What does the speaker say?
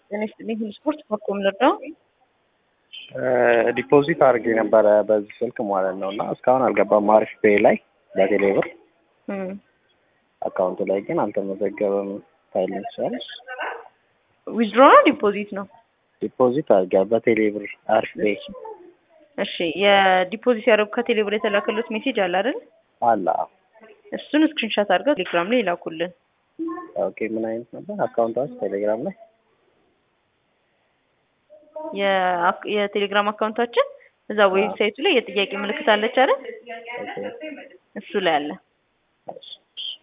ጤና ይስጥልኝ። ሁሉ ስፖርት በኮም ልርዳው? ዲፖዚት አድርጌ ነበረ በዚህ ስልክ ማለት ነው እና እስካሁን አልገባም። አሪፍ ፔይ ላይ በቴሌ ብር አካውንቱ ላይ ግን አልተመዘገበም። ታይልኝ ትችላለች። ዊዝድሮ ነው ዲፖዚት ነው? ዲፖዚት አድርጌ በቴሌ ብር አሪፍ ፔይ እሺ የዲፖዚት ያደረጉ ከቴሌ ብር የተላከሉት ሜሴጅ አለ አይደል? አለ። እሱን ስክሪንሻት አድርገው ቴሌግራም ላይ ይላኩልን። ኦኬ ምን አይነት ነበር አካውንታችሁ ቴሌግራም ላይ? የአክ- የቴሌግራም አካውንታችን እዛ ዌብሳይቱ ላይ የጥያቄ ምልክት አለች አይደል? እሱ ላይ አለ። እሺ